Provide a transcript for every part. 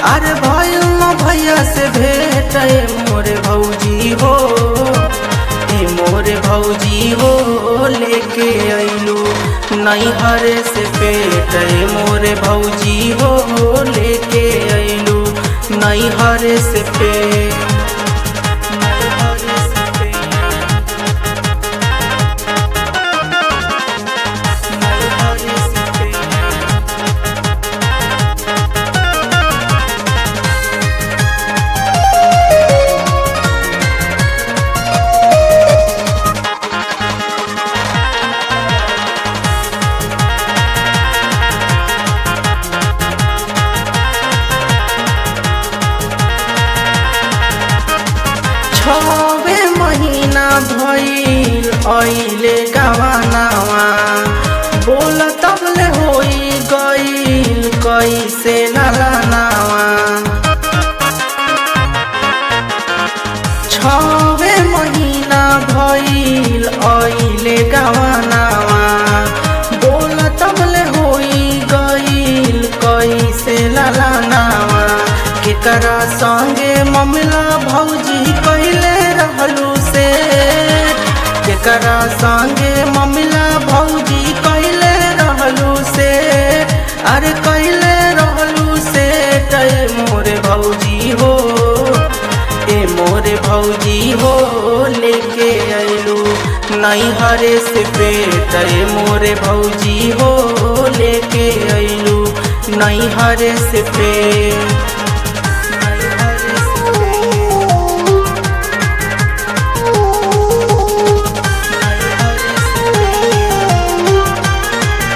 अरे भइल न भैया से भेट ए मोरे भौजी हो ए मोरे भौजी हो लेके अइलू नैहर से पेट ए मोरे भौजी हो लेके अइलू नैहर से पेट नैहर से पेट नैहर से पेट छवे महीना भइल अइले गवानावा बोल तबले होई गइल कैसे नलानावा छवे महीना भइल अइले गवानावा बोल तबले होई गइल कैसे ललानावा केकरा संगे ममला भौजी कैले रहलू से केकरा संगे ममला भौजी कैले रहलू से अरे कैले रहलू से कै मोरे भौजी हो ए मोरे भौजी हो लेके अइलू नैहरे से पेट ए मोरे भौजी हो लेके अइलू नैहरे से पेट नैहरे से पेट नैहरे से पेट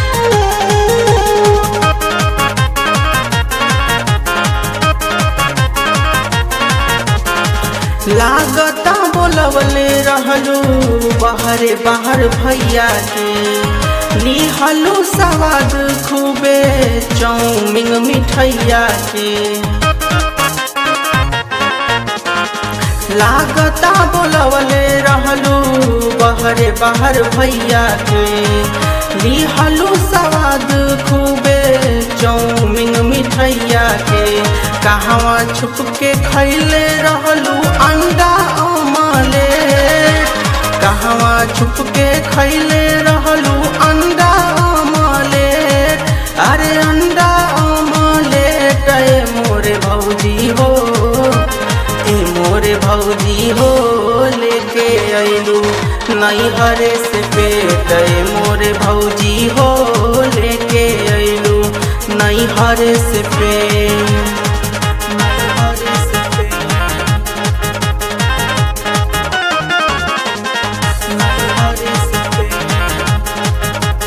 लागता बोलवले रहलू बाहरे बाहर भैया के लिहलू सवाद खूबे चौमिंग मिठैया के लागता बोलवले रहलू बाहरे बाहर भैया के लिहलू सवाद खूबे चौमिंग मिठैया के कहवा छुप के खैले रहलू अंडा अमले कहवा छुप के खैले रहलू अंडा अमले अरे अंडा अमले ए मोरे भौजी हो ए मोरे भौजी हो लेके अइलू नैहरे से पेट ए मोरे भौजी हो लेके अइलू नैहरे से पेट नैहरे से पेट नैहरे से पेट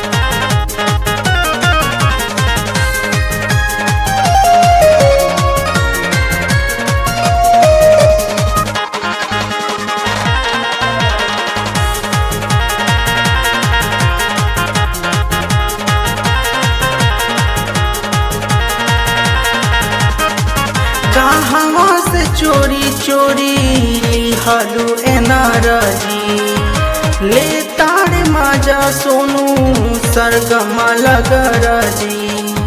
कहवा से चोरी चोरी लिहलू एनारजी ले तारे माजा सोनू सरगमा लगरजी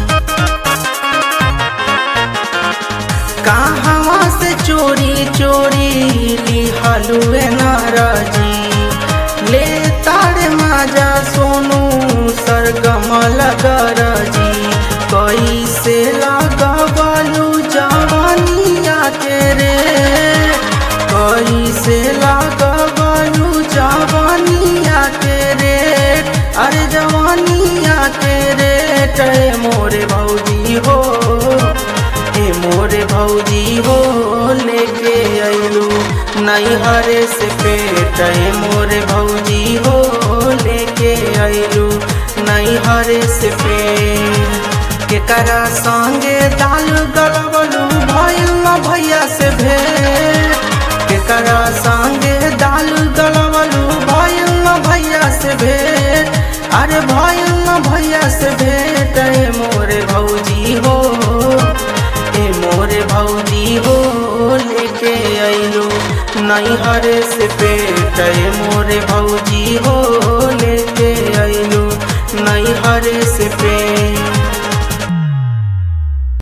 कहवा से चोरी चोरी लिहलू एनारजी ले तारे माजा सोनू सरगमा लगरजी कैसे लगबलू जवानिया के रे कैसे लगबलू जवानिया के रे अरे जवानिया के रे टे मोरे भौजी हो ए मोरे भौजी हो लेके अइलू नैहरे से पेट ए मोरे भौजी हो लेके अइलू नैहरे से पेट केकरा संगे दाल गलबलू भइल न भैया से भेट केकरा संगे दाल गलबलू भइल न भैया से भेट अरे भइल न भैया से भेट ए मोरे भौजी हो ए मोरे भौजी हो लेके अइलू नैहर से पेट ए मोरे भौजी हो लेके अइलू नैहर से पेट